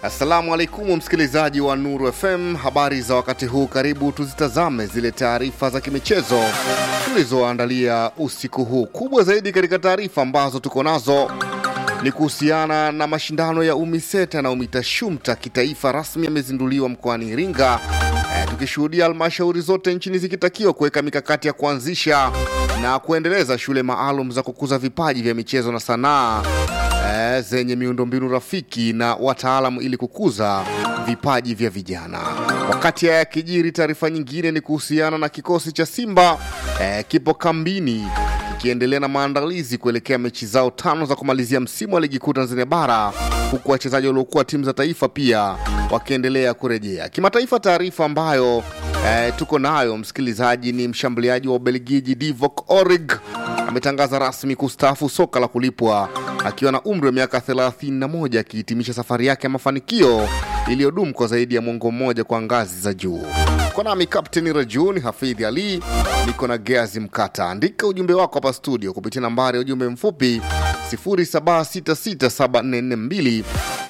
Assalamu alaikum msikilizaji wa Nuru FM, habari za wakati huu. Karibu tuzitazame zile taarifa za kimichezo tulizoandalia usiku huu. Kubwa zaidi katika taarifa ambazo tuko nazo ni kuhusiana na mashindano ya UMISETA na UMITASHUMTA kitaifa rasmi yamezinduliwa mkoani Iringa, e, tukishuhudia halmashauri zote nchini zikitakiwa kuweka mikakati ya kuanzisha na kuendeleza shule maalum za kukuza vipaji vya michezo na sanaa e, zenye miundombinu rafiki na wataalamu ili kukuza vipaji vya vijana. Wakati haya yakijiri, taarifa nyingine ni kuhusiana na kikosi cha Simba e, kipo kambini kikiendelea na maandalizi kuelekea mechi zao tano za kumalizia msimu wa ligi kuu Tanzania bara, huku wachezaji waliokuwa timu za taifa pia wakiendelea kurejea kimataifa. Taarifa ambayo eh, tuko nayo msikilizaji ni mshambuliaji wa Ubelgiji Divock Origi ametangaza rasmi kustaafu soka la kulipwa akiwa na umri wa miaka 31 akihitimisha safari yake ya mafanikio iliyodumu kwa zaidi ya mwongo mmoja kwa ngazi za juu. Uko nami Kapteni Rajuni Hafidhi Ali, niko na Geazi Mkata. Andika ujumbe wako hapa studio kupitia nambari ya ujumbe mfupi 0766744292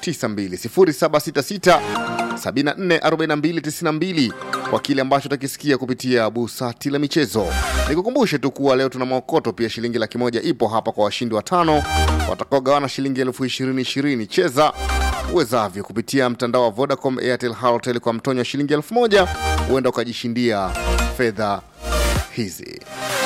0766744292 kwa kile ambacho utakisikia kupitia busati la michezo. Nikukumbushe tu kuwa leo tuna maokoto pia, shilingi laki moja ipo hapa kwa washindi watano watakaogawana shilingi elfu ishirini ishirini. Cheza uwezavyo kupitia mtandao wa Vodacom, Airtel, Halotel kwa mtonyo wa shilingi elfu moja huenda ukajishindia fedha hizi.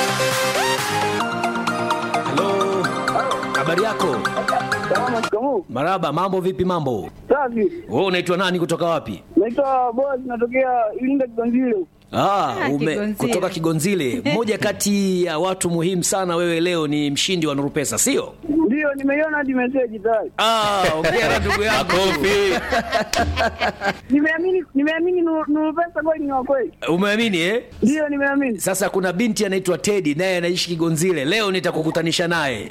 Halo, habari yako? Salama, shikamoo. Maraba, mambo vipi? Mambo, Safi. wewe unaitwa nani? Kutoka wapi? Naitwa Boaz, natokea Iringa Kiganzile. Ah, ume, Kigonzile. kutoka Kigonzile. Mmoja kati ya watu muhimu sana, wewe leo ni mshindi wa Nuru Pesa, sio? Ndio, nimeiona hadi meseji tayari. Ah, ongea ndugu yangu. Nimeamini, nimeamini Nuru Nuru pesa kweli ni wa kweli. Umeamini eh? Ndio, nimeamini. Sasa kuna binti anaitwa Teddy naye anaishi Kigonzile. Leo nitakukutanisha naye.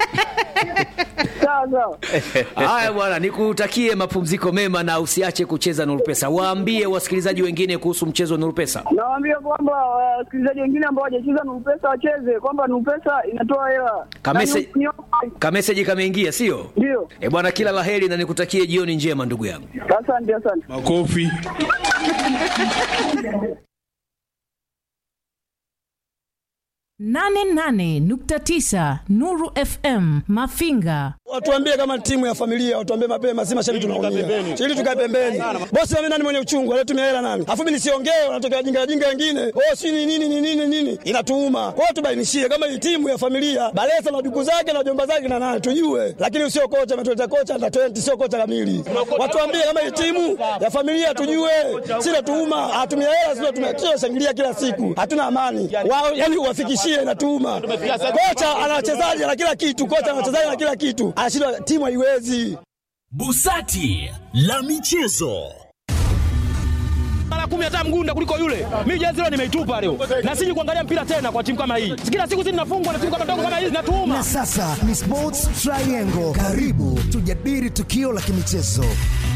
Sawa sawa. Haya bwana, nikutakie mapumziko mema na usiache kucheza Nuru Pesa. Waambie wasikilizaji wengine kuhusu mchezo wa Nuru Pesa. Nawaambia kwamba wasikilizaji wengine ambao hawajacheza Nuru pesa wacheze, kwamba Nuru pesa inatoa hela. Kamese- Na ni- ni- Kameseji kameingia, sio? Ndio. Eh bwana, kila laheri na nikutakie jioni njema ndugu yangu. Asante, asante. Makofi. nane nane nukta tisa Nuru FM Mafinga. Watuambie kama timu ya familia, watuambie mapema, si mashabiki tunaumia. Ili tukae pembeni. Bosi mimi nani mwenye uchungu, alitumia hela nani? Alafu mimi nisiongee, wanatokea wajinga wajinga wengine. Oh, si ni nini ni nini nini? Inatuuma. Kwa hiyo tubainishie kama hii timu ya familia, Balesa na duku zake na jomba zake na nani tujue. Lakini sio kocha ametuleta kocha na 20 sio kocha kamili. Watuambie kama hii timu ya familia tujue. Si natuuma, hatumia hela sio tumia shangilia kila siku. Hatuna amani. Wao yani uwafikishie inatuuma. Kocha ana wachezaji na kila kitu, kocha ana wachezaji na kila kitu. Anashindwa timu haiwezi. Busati la michezo. mara kumi hata mgunda kuliko yule. Mimi jezi leo nimeitupa leo, na siji kuangalia mpira tena kwa timu kama hii. Kila siku sisi tunafungwa na timu kama ndogo kama hizi, natuuma Na sasa ni Sports Triangle. Karibu tujadili tukio la kimichezo.